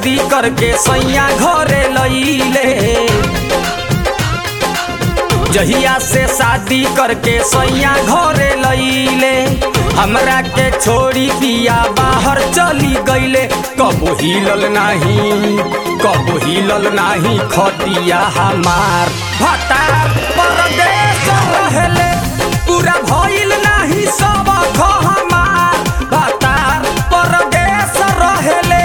शादी करके सैया घरे लईले जहिया से शादी करके सैया घरे लईले हमरा के छोड़ी पिया बाहर चली गईले कबो हिलल नाही कबो हिलल नाही खटिया हमार भतार परदेश रहेले पूरा भइल नाही सब ख हमार भतार परदेश रहेले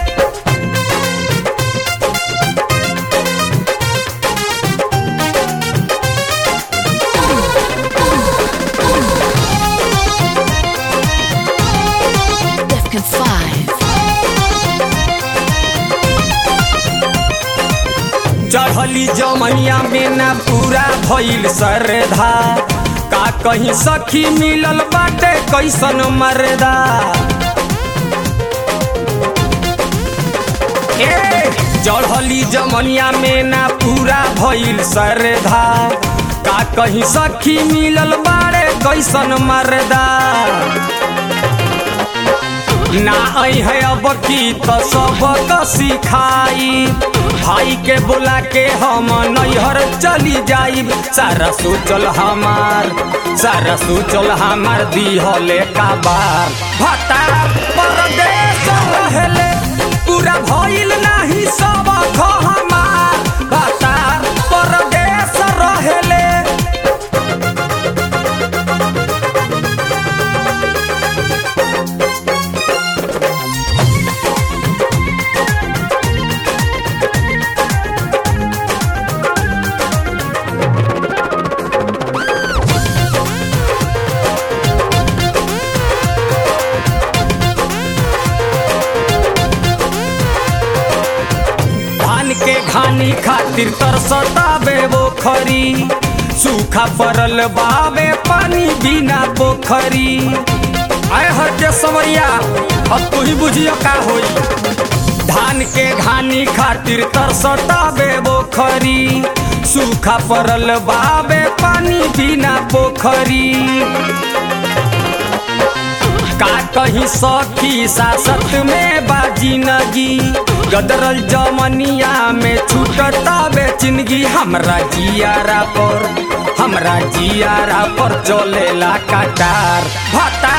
Defcon 5. चढ़ली जमैया में ना पूरा भइल सरधा का कहीं सखी मिलल बाटे कैसन मरदा ए चढ़ली जमनिया में ना पूरा भइल सरधा का कहीं सखी मिलल बाड़े कैसन मरदा ना आई है अब की तो सबक सिखाई भाई के बुला के हम नैहर चली जाइब सारा सोचल हमार सारा सोचल हमार दिहले का बार भतार परदेश रहेले पूरा भइल नाही सब ख हमार भतार परदेश रहेले धान के घानी खातिर तरसतावे वो खरी सूखा पड़ल बावे पानी बिना पोखरी आय हर के समरिया अब तू ही बुझियो का होई धान के घानी खातिर तरसतावे वो खरी सूखा पड़ल बावे पानी बिना पोखरी का कहीं सखी सासत में बाजी नगी गदरल जमनिया में छूटता बेचिनगी हमरा जियारा पर हमरा जियारा पर चलेला कटार भता